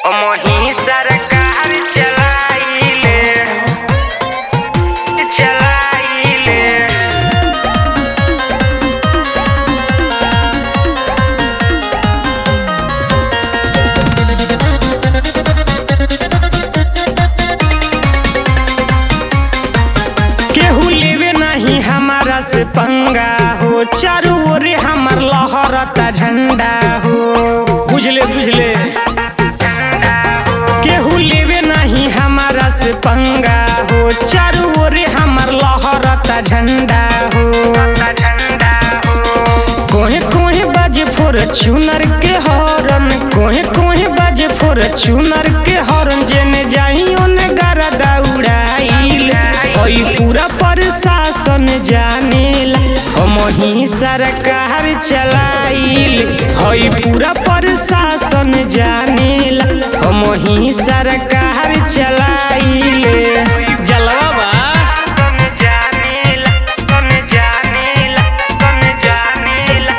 मोही सरकार चलाइले चलाइले केहू लेवे नहीं हमारा से पंगा हो चारू ओर हमार लहरता झंडा हो बुझले बुझले केहू लेवे नहीं हमारा से पंगा हो चारू ओर हमार लहरता झंडा हो कोहे कोहे बाजे फोर चुनर के हॉर्न कोहे कोहे बाजे फोर चुनर के हॉर्न जेने जाई ओने गारा दौड़ाइल ओई पूरा प्रशासन जानेला हम ही सरकार चलाइल हई पूरा प्रशासन जानेला हम ही सरकार चलाइल जलवा बा जानेला कौन जानेला कौन जानेला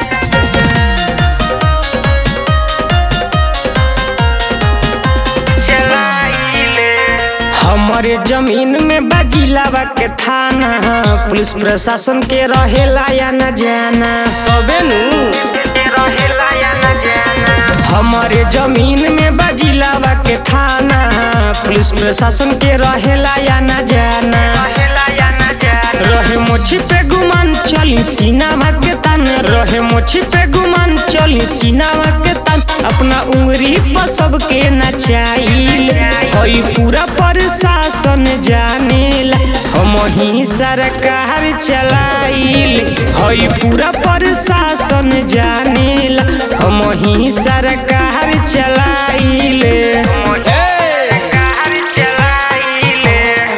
हमारे जमीन में बाजिलावा के थाना पुलिस प्रशासन के रहेला या न जाना तबे नु रहेला या न जाना हमारे जमीन में बाजिलावा के थाना पुलिस प्रशासन के रहेला या न जाना रहेला या न जाना रहे मोछी पे गुमान चली सीनावा के तान रहे मोछी पे गुमान चली सीनावा के तान अपना उंगली पर सबके नचाइल हई पूरा प्रशासन जानेला हम ही सरकार चलाइल हई पूरा प्रशासन जानेला हम ही सरकार चलाइल सरकार चलाइले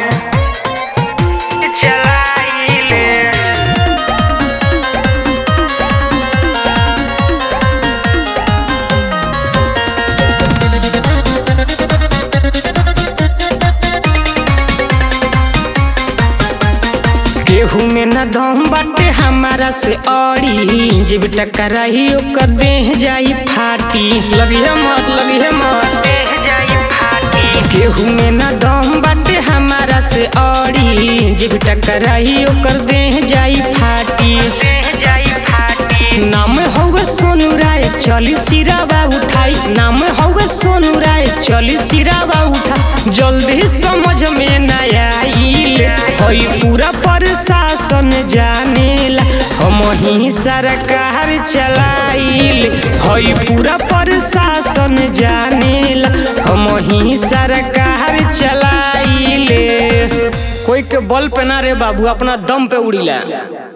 चलाइले केहू में न दम बाटे हमारा से अड़ी जब टकराई ओकर देह जाई फाटी लगी है मत लगी है मत देह जाई फाटी केहू में न दम बाटे हमारा से अड़ी जब टकराई ओकर देह जाई फाटी देह जाई फाटी नाम हौवे सोनू राय चली सिरावा उठाई नाम हौवे सोनू राय चली सिरावा उठा जल्दी समझ में न आइल हई पूरा प्रशासन जानेला हम ही सरकार चलाइल हई पूरा प्रशासन जानेला हम ही सरकार चलाइले कोई के बल पे ना रे बाबू अपना दम पे उड़ीला